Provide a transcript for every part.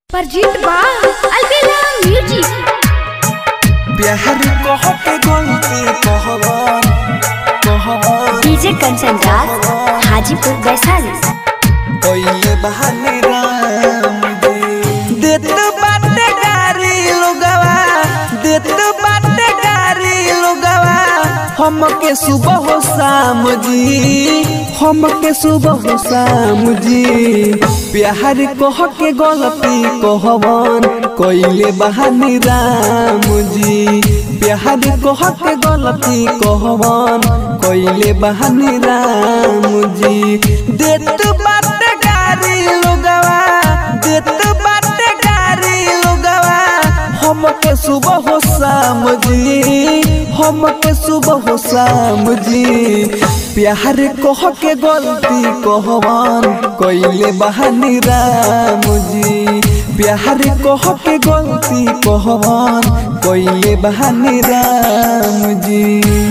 परजीत बा अलबेला म्यूजिक प्यार कह के गलती कहवन कहवन डीजे कंचन राज हाजीपुर वैशाली कइले बहाने राम जी देत बाटे गारी लोगवा देत बाटे गारी लोगवा हमके सुबह हो शाम जी हमके सुबह हो शाम जी प्यार कह के गलती कहवन कइले बहाने राम जी प्यार कह के गलती कहवन कइले बहाने राम जी देत बाटे गारी लोगवा देत बाटे गारी लोगवा हमके सुबह हो शाम जी हमके सुबह हो शाम जी प्यार कह के गलती कहवन कइले बहानी राम जी प्यार कह के गलती कहवन कइले बहानी राम जी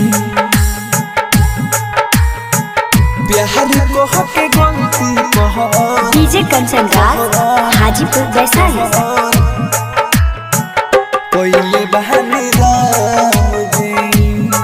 प्यार कह के गलती कहवन डीजे कंचन राज हाजीपुर वैशाली कोइले बहाने राम जी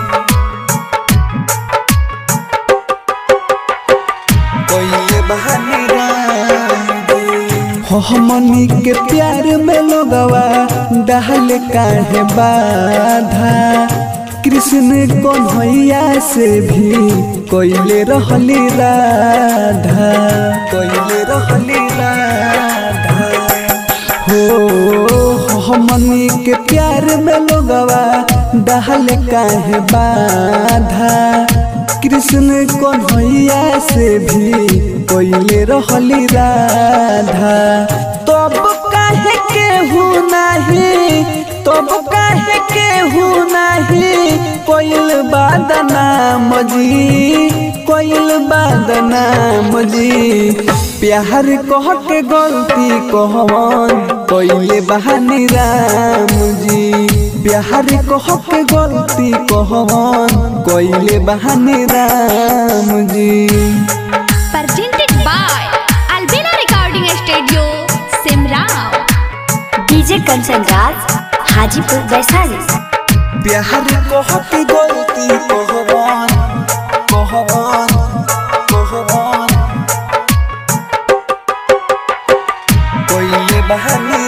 कोइले बहाने राम जी हो हमनी के प्यार में लोगवा डहल काहे बाधा कृष्ण कन्हैया से भी कोइले रहली राधा कोइले रहली राधा हो हमनी के प्यार में लोगवा डहल काहे बाधा कृष्ण कन्हैया से भी कोइले रहली राधा तब काहे केहू नाही तब काहे केहू नाही कोइल बादनाम जी कोइल बादनाम जी प्यार कह के गलती कहवन कोइले बहानी राम जी प्यार कह के गलती कहवन कोइले बहानी राम जी presented by Albina Recording Studio, Simrao. DJ Kanchan Raj Hajipur Vaishali प्यार कह के गलती कहवन कहवन कहवन कोइले बहानी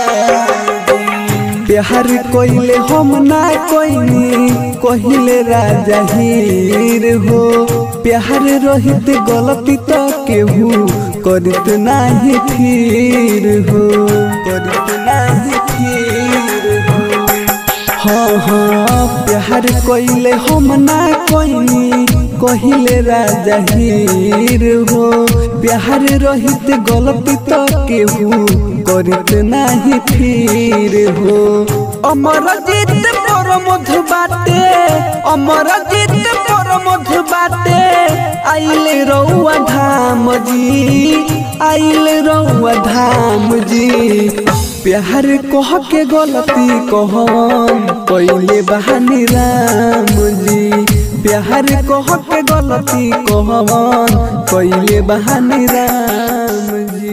प्यार कोइले हम ना कोइनी कहिले राजा हीर हो प्यार रहित गलती तो केहू करत नाही फिर हो करत नाही फिर हो हाँ हाँ प्यार कोइले हम ना कोइनी कहिले राजा हीर हो प्यार रहित गलती तो केहू करत नाही फिर हो अमर जीत पर मधु बाटे अमर जीत पर मधु बाटे आइले रउआ धाम जी आइले रउआ धाम जी प्यार कह के गलती कहन कइले बहानी राम जी प्यार कह के गलती कहवन कइले बहानी राम जी